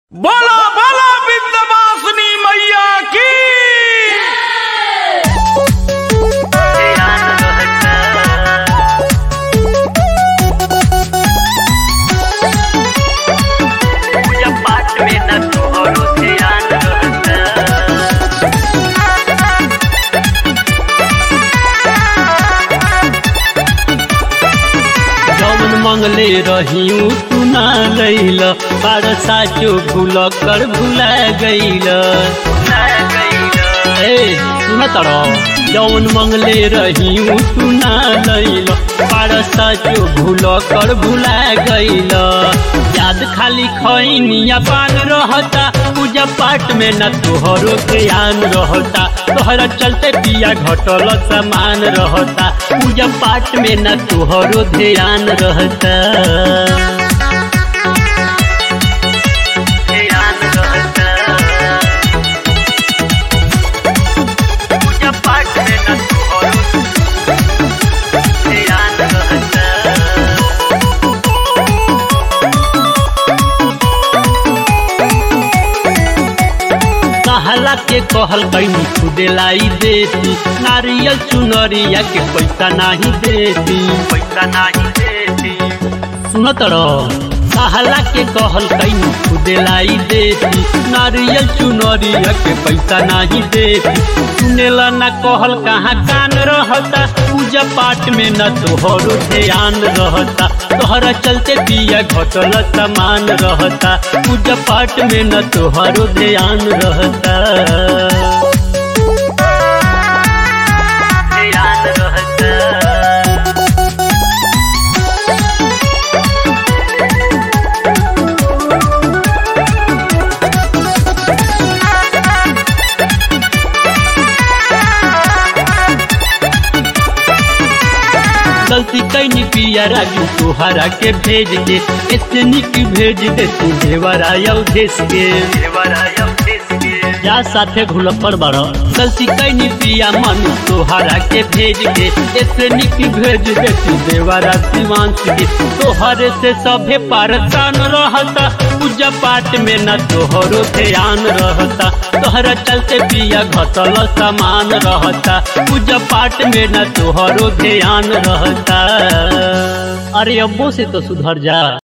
बोलो बोलो विंध्यवासिनी मैया की पूजा पाठ में न तोहरो ध्यान रहता जौन मंगले रहियू तू ना लैल बार साचो भूल कर भुला गईल ए सुन तर जौन मंगले रहियू तू ना लैल बार साचो भूल कर भुला गईल याद खाली खैनिया पान रहता पूजा पाठ में न तोहरो ध्यान रहता तोहरा चलते पिया घटल सामान रहता पूजा पाठ में न तोहरो ध्यान रहता ध्यान रहता पूजा पाठ में न तोहरो ध्यान रहता कहला के कहल कैनी खुदे लाई देती नारियल चुनरिया के पैसा नहीं देती पैसा नहीं देती सुनत रह कहला के कहल कैनी खुदे लाई देती नारियल चुनरिया के पैसा नहीं देती सुनेला न कहल कहाँ कान रहता पूजा पाठ में न तोहरो ध्यान रहता तोहरा चलते पिया घटल सामान रहता पूजा पाठ में न तोहरो ध्यान रहता ध्यान रहता गलती कैनी पिया राजू तोहरा के भेज के इससे निक भेज दे तू देवरा देश के देवराया किसके जा साथे घुल पर बड़ गलती कैनी पिया मन तोहरा के भेज के इससे निक भेज दे तू देवरा शिवांश के तोहरे से सभे पारसान रहता पूजा पाठ में न तोहरो ध्यान रहता तोहरा चलते पिया घटल सामान रहता पूजा पाठ में न तोहरो ध्यान रहता अरे अब्बो से तो सुधर जा